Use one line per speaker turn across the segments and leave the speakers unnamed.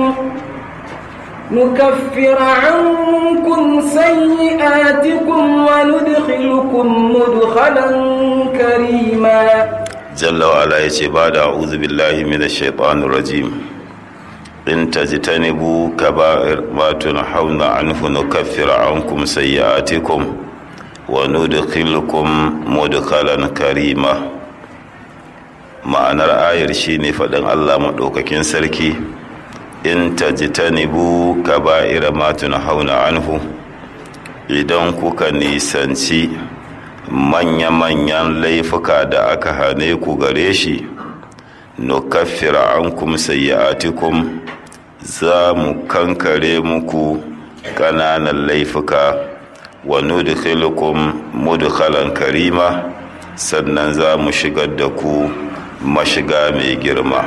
نكفر عنكم سيئاتكم وندخلكم مدخلا كريما
جل وعلا يتي بعد أعوذ بالله من الشيطان الرجيم إن تجتنبوا كبائر ما تنحون عنه نكفر عنكم سيئاتكم وندخلكم مدخلا كريما ma'anar ayar shine faɗin Allah maɗaukakin sarki in tajtanibu kaba'ira ma tunhauna anhu idan kuka nisanci manya-manyan laifuka da aka hane ku gare shi nukaffira ankum sayyi'atikum za mu kankare muku ƙananan laifuka wa nudkhilukum mudkhalan karima sannan za mu shigar da ku mashiga mai girma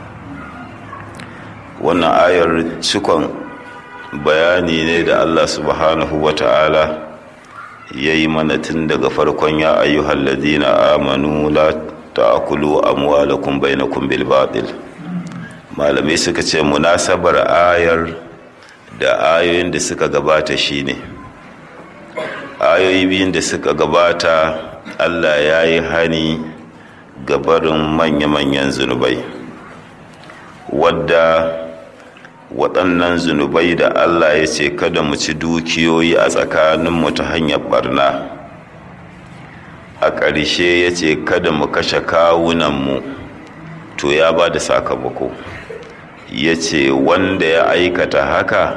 wannan ayar cikon bayani ne da allah subhanahu wa ta'ala ya yi mana tun daga farkon ya ayyuhal ladina amanu la ta'kulu amwalakum bainakum bil batil malamai suka ce munasabar ayar da ayoyin da suka gabata shine ayoyi biyun da suka gabata Allah ya yi hani ga barin manya-manyan zunubai wadda waɗannan zunubai da Allah ya ce kada mu ci dukiyoyi a tsakaninmu ta hanyar barna a ƙarshe ya ce kada mu kashe kawunanmu to ya ba da sakamako ya ce wanda ya aikata haka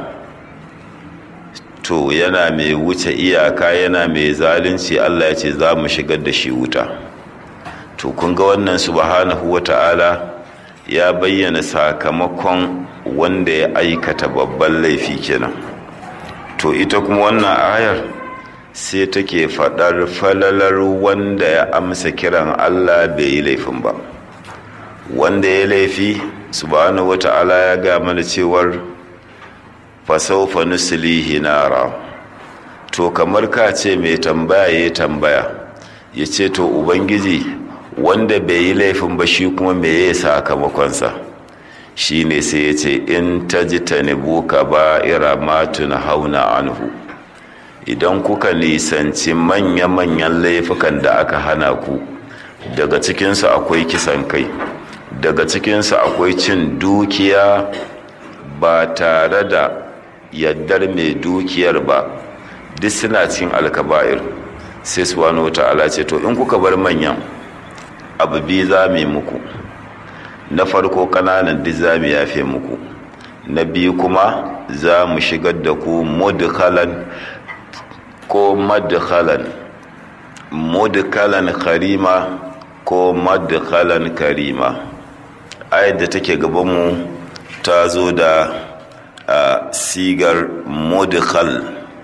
to yana mai wuce iyaka yana mai zalunci Allah ya ce za mu shigar da shi wuta to kun ga wannan subhanahu wa ta'ala ya bayyana sakamakon wanda ya aikata babban laifi kenan to ita kuma wannan ayar sai take faɗar falalar wanda ya amsa kiran Allah bai yi laifin ba wanda ya laifi subhanahu wa ta'ala ya ga mana cewar fasaufa nuslihi nara to kamar ka ce mai tambaya ya tambaya ya ce to ubangiji wanda bai yi laifin ba shi kuma me ya sakamakonsa shi ne sai ya ce in ta ji ta ka ba ira matuna hauna anhu idan kuka nisanci manya-manyan laifukan da aka hana ku daga cikinsu akwai kisan kai daga cikinsu akwai cin dukiya ba tare da yaddar mai dukiyar ba duk suna cin alkaba'ir sai su wani wata ala ce to in kuka bar manyan abu biyu za mu yi muku na farko kananan duk za mu yafe muku na biyu kuma za mu shigar da ku mudkhalan ko madkhalan mudkhalan karima ko madkhalan karima ayat da take gabanmu ta zo da a sigar mudkhal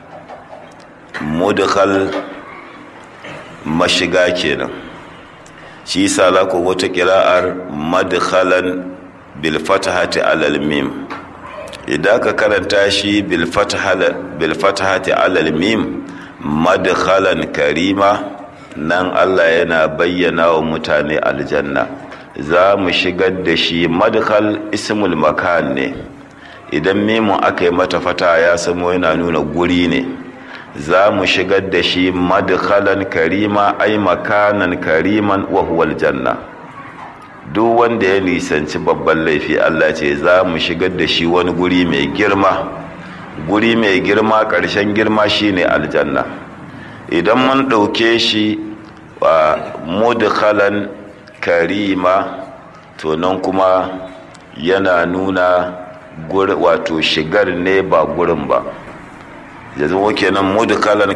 mudkhal mashiga kenan shi yasa za ku wata kira'ar madkhalan bil fatahati alal mim idan ka karanta shi bil fatahati alal mim madkhalan karima nan Allah yana bayyana wa mutane aljanna za mu shigar da shi madkhal ismul makan ne idan mimun aka yi mata fata ya samo yana nuna guri ne za mu shigar da shi madkhalan karima ai makanan kariman wa huwal janna duk wanda ya nisanci babban laifi Allah ce za mu shigar da shi wani guri mai girma guri mai girma ƙarshen girma shine aljanna idan mun ɗauke shi wa mudkhalan karima to nan kuma yana nuna wato shigar ne ba gurin ba ya zama kenan mudkhalan